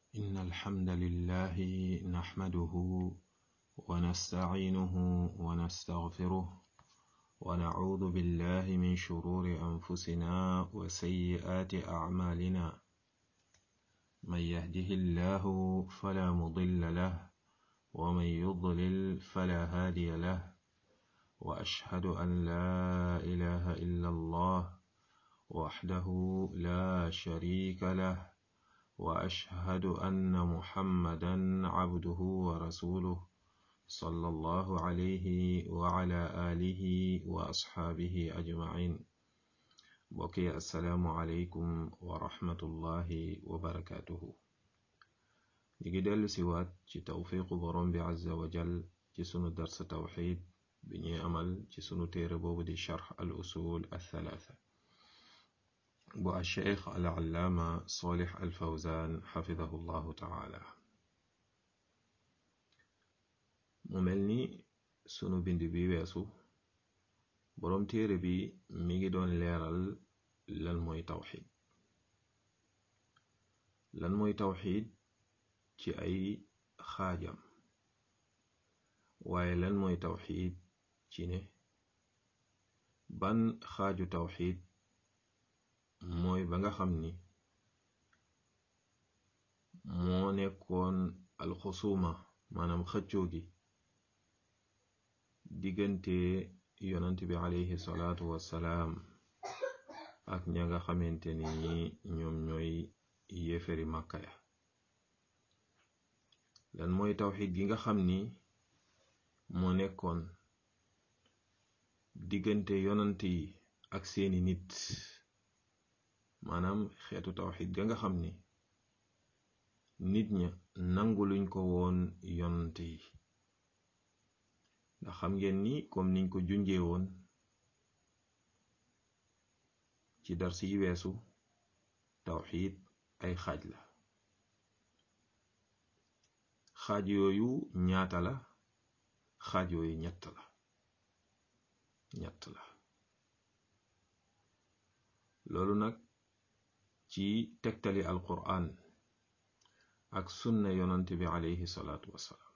إن الحمد لله نحمده ونستعينه ونستغفره ونعوذ بالله من شرور أنفسنا وسيئات أعمالنا من يهده الله فلا مضل له ومن يضلل فلا هادي له وأشهد أن لا إله إلا الله وحده لا شريك له وأشهد أن محمدا عبده ورسوله صلى الله عليه وعلى آله وأصحابه أجمعين بقي السلام عليكم ورحمة الله وبركاته نيجي دل سوات ci tawfiqu borom bi azza wa jal ci sunu dars tawxid bi ñuy amal ci sunu téere boobu di charx al usul althalatha bu alcheikh al allaama solix al fawzan xafidahu llahu taala mu mel ni sunu bind bi weesu boroom téere bi mi ngi doon leeral lan mooy tawxid lan mooy tawxid ci ay xaajam waaye lan mooy tawxid ci ne ban xaaju tawxid mooy ba nga xam ni moo nekkoon alxusuma maanaam xëccoo gi diggante yonant bi alayhi salaatu wassalaam ak ña nga xamante ni ñoom ñooy yéeferi màkka ya lan mooy tawxid gi nga xam ni moo nekkoon diggante yonant yi ak seeni nit maanaam xeetu tawxid ga nga xam ni nit ña nangu luñ ko woon yonant yi ndax xam ngeen ni comme niñ ko junjee woon ci dars yi weesu tawxid ay xaaj la xaaj yooyu ñaata la xaaj yooyu ñett la ñett la loolu nag ci tegtali alquran ak sunna yonante bi alayhi salaatu wassalaam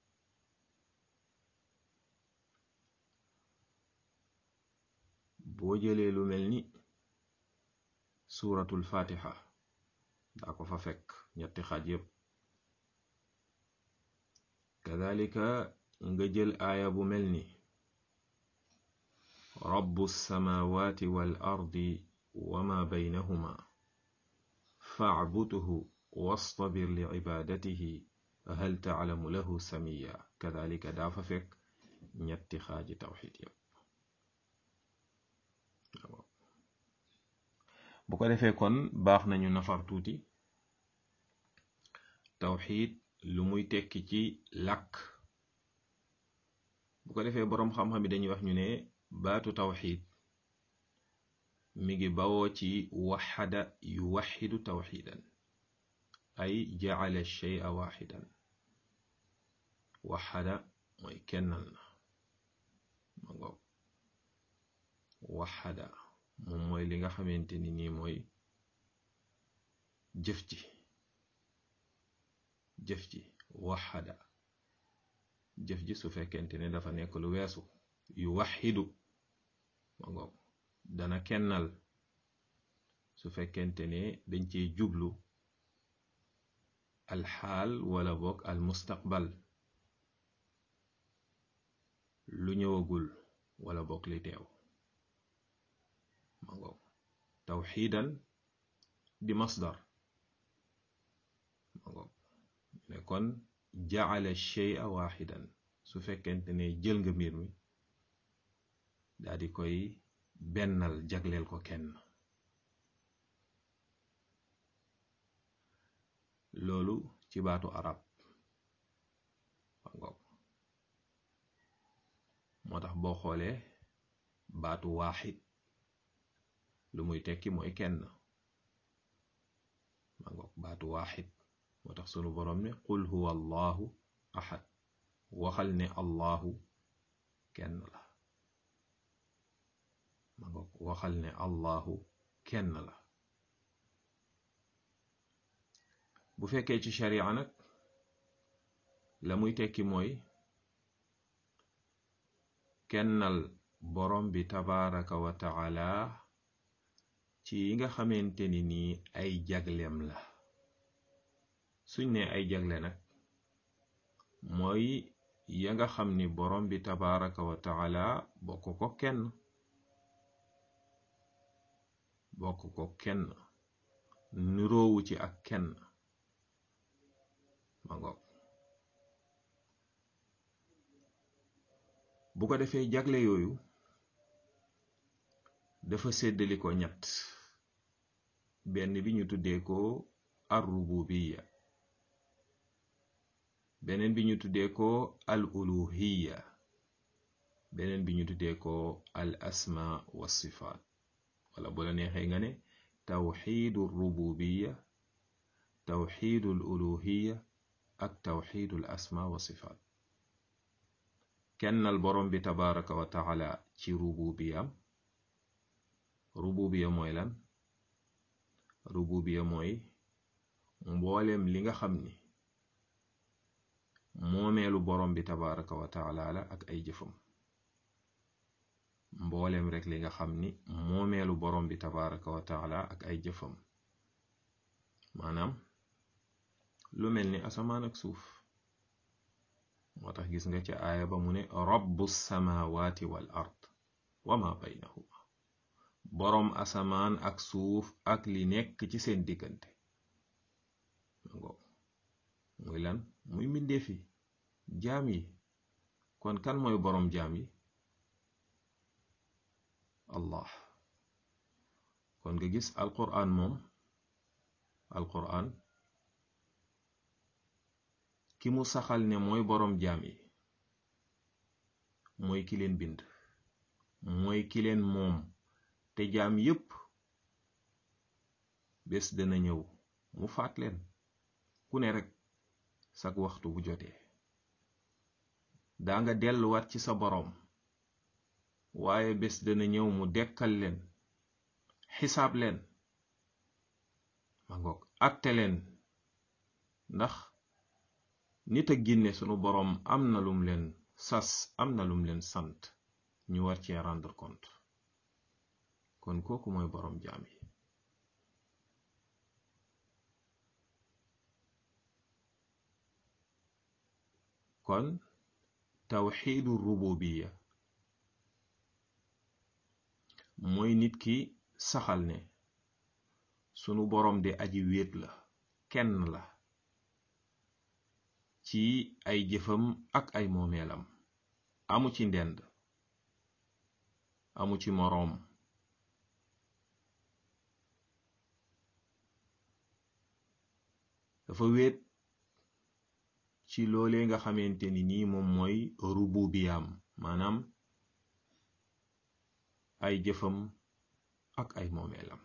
boo jëlee lu mel ni suuratul fatiha daa ko fa fekk ñetti xaaj yépp kadalika nga jël aaya bu mel ni rabbu samawati wal ardi wama baynahuma facbudhu wastabir li cibaadatihi hal taclamu lahu samiya kadalika daa fa fekk ñetti xaaji tawxid yépp bu ko defee kon baax nañu nafar tuuti tawxid lu muy tekki ci làkk bu ko defee boroom xam-xam yi dañuy wax ñu ne baatu tawxid mi ngi bawoo ci waxada yu waxidu tawxidan ay jacala shay'a waxidan waxada mooy kennal na ma ngoog waxada moom mooy li nga xamante ni nii mooy jëf ji jëf ji waxada jëf ji su fekkente ne dafa nekk lu weesu yu waxidu ma ngoog dana kennal su fekkente ne dañ cey jublu alxaal wala boog al mustaqbal lu ñëwagul wala boog li teew ma ngoog tawxiidan di masdar ma ngoog ne kon jaala shay'a waxidan su fekkente ne jël nga mbir mi daa di koy bennal jagleel ko kenn loolu ci baatu arab ma ngoog moo tax boo xoolee baatu waaxid lu muy tekki mooy kenn ma ngoog baatu waaxid moo tax sunu boroom ne qul huwa allahu ahad waxal ne allahu kenn la ma ngoog waxal ne allahu kenn la bu fekkee ci sharia nag la muy tekki mooy kennal borom bi tabaraka wa taala ci yi nga xamante ni nii ay jagleem la suñ ne ay jagle nag mooy ya nga xam ni borom bi tabaraka wa taala bokk ko kenn bokk ko kenn niroowu ci ak kenn ma ngoog bu ko defee jagle yooyu dafa séddali ko ñett benn bi ñu tuddee ko ar rububiya beneen bi ñu tuddee ko al uluhiya beneen bi ñu tuddee ko al asma wa sifaat wala bu la neexee nga ne tawxiidu rububiya tawxiidu al uluhiya ak tawxiidu al asma wa sifaat kennal borom bi tabaraka wa taala ci rububiyam rububiya mooy lan rububiya mooy mbooleem li nga xam ni moomeelu borom bi tabaraka wa taala la ak ay jëfam mbooleem rek li nga xam ni moomeelu borom bi tabaraka wa taala ak ay jëfam maanaam lu mel ni asamaan ak suuf moo tax gis nga ci aaya ba mu ne rabbu samawati wal ard wa ma baynahuma boroom asamaan ak suuf ak li nekk ci seen diggante muy lan muy mbindeefi jaam yi kon kan mooy boroom jaam yi allah kon nga gis alquran moom alquran ki mu saxal ne mooy boroom jaam yi mooy ki leen bind mooy ki leen moom te jaam yépp bés dana ñëw mu faat leen ku ne rekk sag waxtu bu jotee daa nga delluwaat ci sa boroom waaye bés dana ñëw mu dekkal leen xisaab leen ma ngoog atte leen ndax nit ak ginne sunu boroom am na lum leen sas am na lum leen sant ñu war cee rendre compte kon kooku mooy boroom jaam yi kon tawxiidu rububiya mooy nit ki saxal ne sunu boroom de aji wéet la kenn la ci ay jëfam ak ay moomeelam amu ci ndend amu ci moroom dafa wéet ci loolee nga xamante ni nii moom mooy rububiyaam maanaam ay jëfam ak ay moomeelam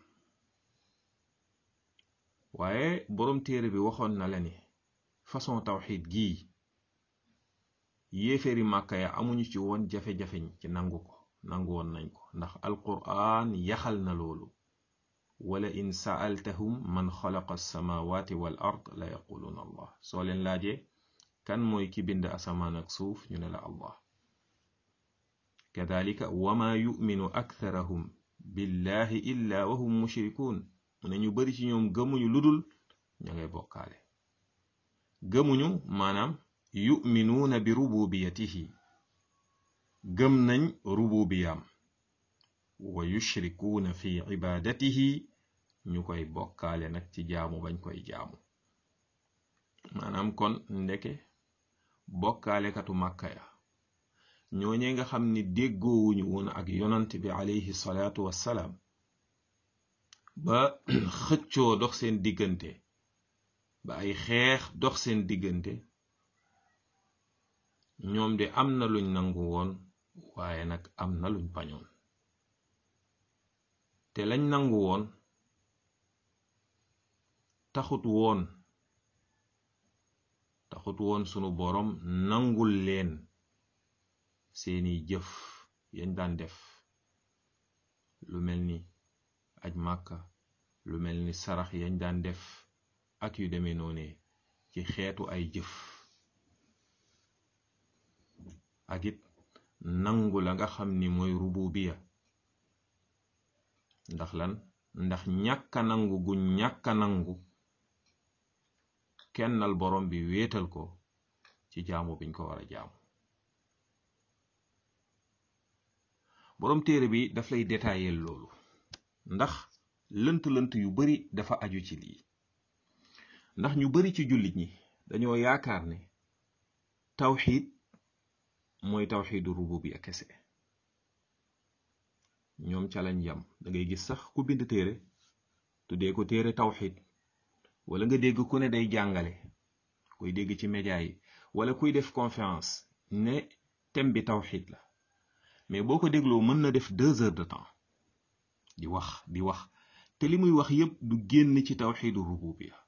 waaye boroom téere bi waxoon na la ne façon tawxid gii yéeféeri màkka ya amuñu ci woon jafe-jafeñ ci nangu ko nangu woon nañ ko ndax alquraan yaxal na loolu wala in saaltahum man xalaqa alsamawati wal ard la yaquluuna allah soo leen laajee kan mooy ki bind asamaan ak suuf ñu ne la allah kadalika wama yuminu aktharahum billahi illa wahum mushrikuun mu ne ñu bari ci ñoom gëmuñu ludul ña ngay bokkaale gëmuñu maanaam yuminuuna bi rububiyatihi gëm nañ rububiyaam wa yushrikuuna fi ibadatihi ñu koy bokkaale nag ci jaamu bañ koy jaamu maanaam kon ndeke bokkaalekatu màkka ya ñooñee nga xam ni déggoowuñu woon ak yonant bi alayhi salaatu wassalaam ba xëccoo dox seen diggante ba ay xeex dox seen diggante ñoom de am na luñ nangu woon waaye nag am na luñ bañoon te lañ nangu woon taxut woon taxut woon sunu boroom nangul leen seeni jëf yañ daan def lu mel ni aj màkka lu mel ni sarax yañ daan def ak yu demee noone ci xeetu ay jëf ak it nangu la nga xam ni mooy rububiya ndax lan ndax ñàkka nangu gu ñàkka nangu kennal borom bi wéetal ko ci jaamu biñ ko war a jaamu borom téere bi daf lay détailler loolu ndax lënt-lënt yu bari dafa aju ci lii ndax ñu bari ci jullit ñi dañoo yaakaar ne tawxiid mooy tawxiidu rububiya kese ñoom ca lañ yam da ngay gis sax ku bind téere tuddee ko téere tawxiid wala nga dégg ku ne day jàngale koy dégg ci média yi wala kuy def conférence ne thème bi tawxiid la mais boo ko dégloo mën na def deux heures de temps di wax di wax te li muy wax yépp du génn ci tawxiidu rububiya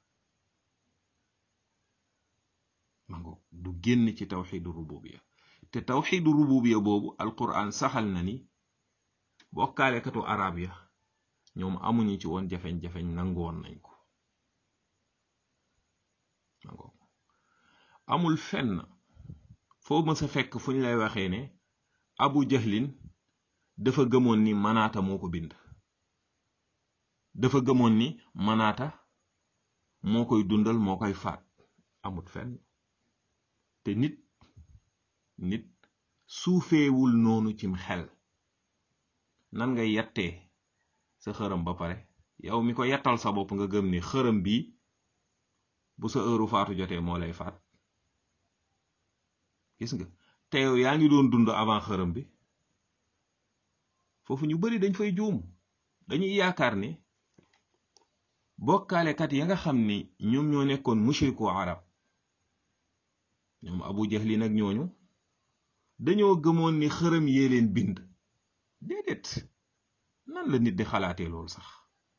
mango du génn ci tawxiidu rububiya te tawxiidu rububiya boobu alquran saxal na ni bokkaalekatu arab ya ñoom amuñu ci woon jafeñ-jafeñ nangu woon nañ ko mango amul fenn foo mës a fekk fu ñu lay waxee ne abu jahlin dafa gëmoon ni manaata moo ko bind dafa gëmoon ni manaata moo koy dundal moo koy faat amut fenn te nit nit suufeewul noonu cim xel nan ngay yattee sa xërëm ba pare yow mi ko yattal sa bopp nga gëm ni xërëm bi bu sa heure faatu jotee moo lay faat gis nga te yow yaa ngi doon dund avant xërëm bi foofu ñu bari dañ fay juum dañuy yaakaar ne bokkaalekat ya nga xam ni ñoom ñoo nekkoon mushriku arab ñoom abu jahlin ak ñooñu dañoo gëmoon ni xërëm yee leen bind déedéet nan la nit di xalaatee loolu sax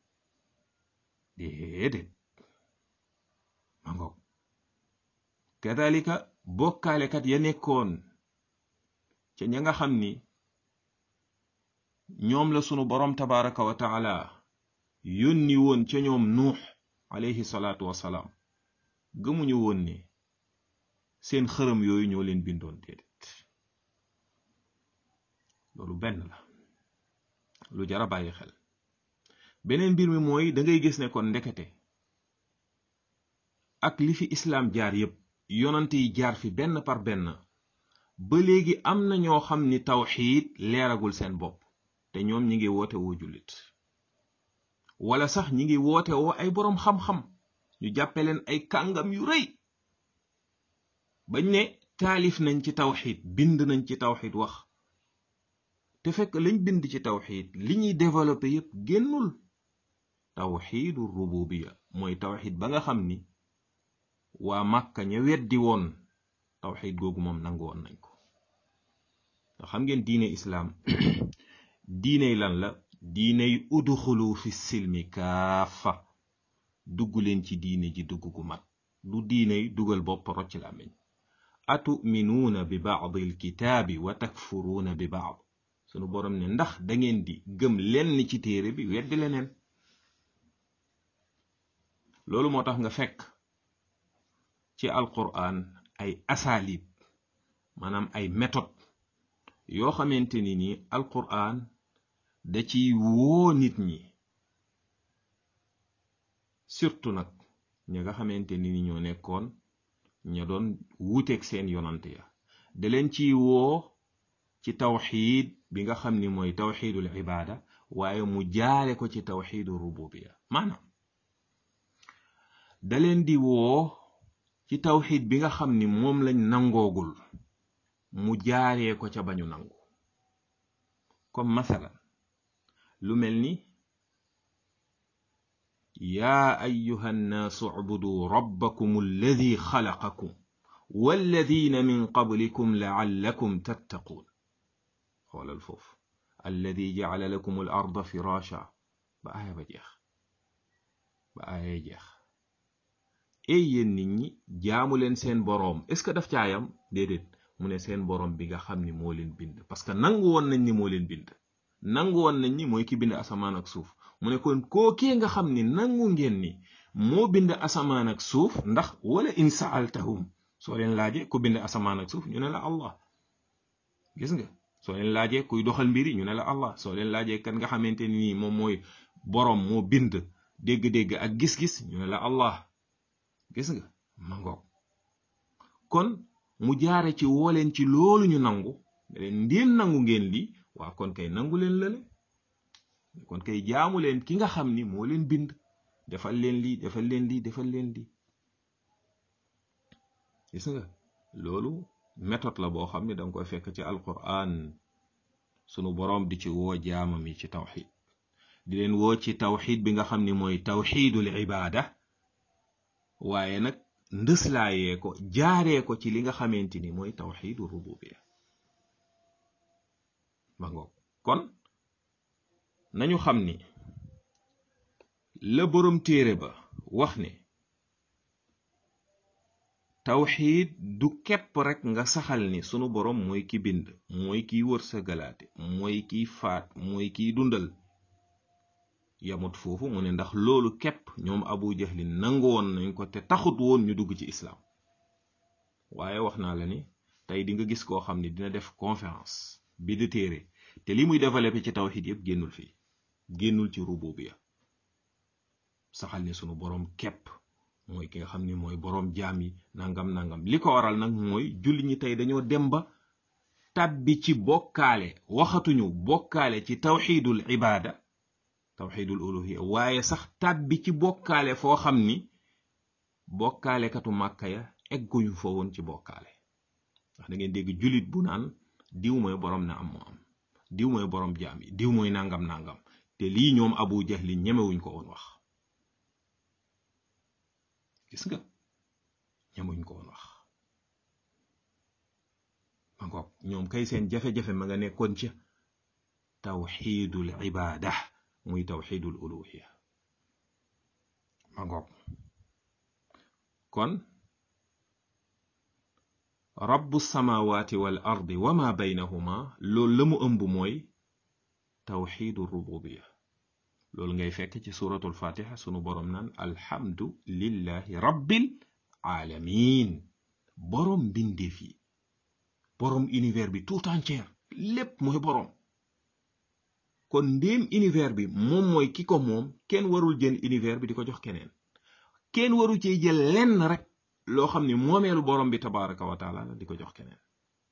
déedéet ma ngoog kadalika bokkaalekat ya nekkoon ca ña nga xam ni ñoom la sunu borom tabaraka wa taala yónni woon ca ñoom nuux alayhi salaatu wasalaam gëmuñu woon ne seen xërëm yooyu ñoo leen bindoon déedéet loolu benn la lu jara bàyyi xel beneen mbir mi mooy da ngay gis ne kon ndekete ak li fi islaam jaar yépp yonante yi jaar fi benn par benn ba léegi am na ñoo xam ni tawxiid leeragul seen bopp te ñoom ñi ngi woote woo jullit wala sax ñi ngi woote woo ay boroom xam-xam ñu jàppe leen ay kàngam yu rëy bañ ne taalif nañ ci tawxiid bind nañ ci tawxiid wax te fekk lañ bind ci tawxiid li ñuy développé yépp génnul tawxiidu rububiya mooy tawxiid ba nga xam ni waa màkka ña weddi woon tawxiid googu moom nangu woon nañ ko nga xam ngeen diine islaam diiney lan la diiney udxulu fi silmi kaafa dugg leen ci diine ji dugg gu mat du diiney dugal bopp rocc làmmiñ atuminuuna bi baadi alkitaabi wa takfuruuna bi baad sunu boroom ne ndax dangeen di gëm lenn ci téere bi weddi leneen loolu moo tax nga fekk ci alquran ay asalib maanaam ay méthode yoo xamante ni ni alquran da ciy woo nit ñi surtout nag ña nga xamante ni ni ñoo nekkoon ña doon wuuteeg seen yonante ya da leen ciy woo ci tawxiid bi nga xam ni mooy tawxiidul ibaada waaye mu jaare ko ci tawxiidu rububiya maanaam da leen di woo ci tawxiid bi nga xam ni moom lañ nangoogul mu jaaree ko ca bañu nangu comme masalan lu mel ni yaa ayuha nnaasu ubudu rabbakum alladi xalaqakum walladina min qablikum laallakum tattaquun xoolal foofu alladi jacala lakum al arda firasha ba aaya ba jeex ba aaya jeex ey yéen nit ñi jaamu leen seen boroom est ce que daf caayam déedéet mu ne seen boroom bi nga xam ni moo leen bind parce que nangu woon nañ ni moo leen bind nangu woon nañ ni mooy ki bind asamaan ak suuf mu ne kon kookee nga xam ni nangu ngeen ni moo bind asamaan ak suuf ndax wala in saaltahum soo leen laajee ku bind asamaan ak suuf ñu ne la allah gis nga soo leen laajee kuy doxal mbiri ñu ne la allah soo leen laajee kan nga xamante ni nii moom mooy boroom moo bind dégg-dégg ak gis-gis ñu ne la allah gis nga ma ngoog kon mu jaare ci woo leen ci loolu ñu nangu leen ndéem nangu ngeen lii waa kon kay nangu leen lële kon kay jaamu leen ki nga xam ni moo leen bind defal leen lii defal leen lii defal leen lii gis nga loolu méthode la boo xam ne danga koy fekk ci alquran sunu boroom di ci woo jaamam yi ci tawxid di leen woo ci tawxid bi nga xam ni mooy tawxidul ibaada waaye nag ndëslaayee ko jaaree ko ci li nga xamante ni mooy tawxidu rububiya ma ngoog kon nañu xam ni la boroom téere ba wax ne tawxiid du képp rekk nga saxal ni sunu boroom mooy ki bind mooy kiy wërsëgalaate mooy kiy faat mooy kiy dundal yamut foofu mu ne ndax loolu képp ñoom abu jahlin nangu woon nañ ko te taxut woon ñu dugg ci islaam waaye wax naa la ni tey di nga gis koo xam ne dina def conférence bi di téere te li muy développé ci tawxiid yépp génnul fii génnul ci rububiya saxal ni sunu boroom képp mooy ki nga xam ni mooy boroom jaam yi nangam nangam li ko waral nag mooy julli ñi tey dañoo dem ba tàbbi ci bokkaale waxatuñu bokkaale ci tawxiidul ibaada tawxiidul uluhiya waaye sax tàbbi ci bokkaale foo xam ni bokkaalekatu màkka ya egguñu fa woon ci bokkaale ndax da ngeen dégg jullit bu naan diw mooy boroom na am moo am diw mooy boroom jaam yi diw mooy nangam nangam te lii ñoom abu jahli ñemewuñ ko woon wax gis nga ñamuñ ko woon wax ma ngoog ñoom kay seen jafe-jafe ma nga nekkoon ca tawxiidul ibaada muy tawxiidul uluhiya ma ngoog kon rabbu samawati wal ardi wa ma baynahuma loolu la mu ëmb mooy tawxiidu rububiya loolu ngay fekk ci suratul fatiha sunu boroom naan alhamdu lillahi rabbil alamin boroom mbindeef yi boroom univers bi tout entier lépp mooy boroom kon ndéem univers bi moom mooy ki ko moom kenn warul jël univers bi di ko jox keneen kenn waru cee jël lenn rek loo xam ne moomeelu boroom bi tabaraka wa taala la di ko jox keneen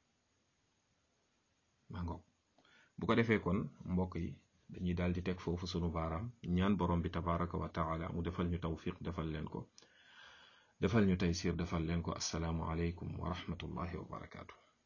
maa ngoog bu ko defee kon mbokk yi dañuy daal di teg foofu sunu baaraam ñaan borom bi tabaraka wa taala mu defal ñu tawfiq defal leen ko defal ñu taysir defal leen ko assalaamu aleykum wa rahmatullahi wa barakaatu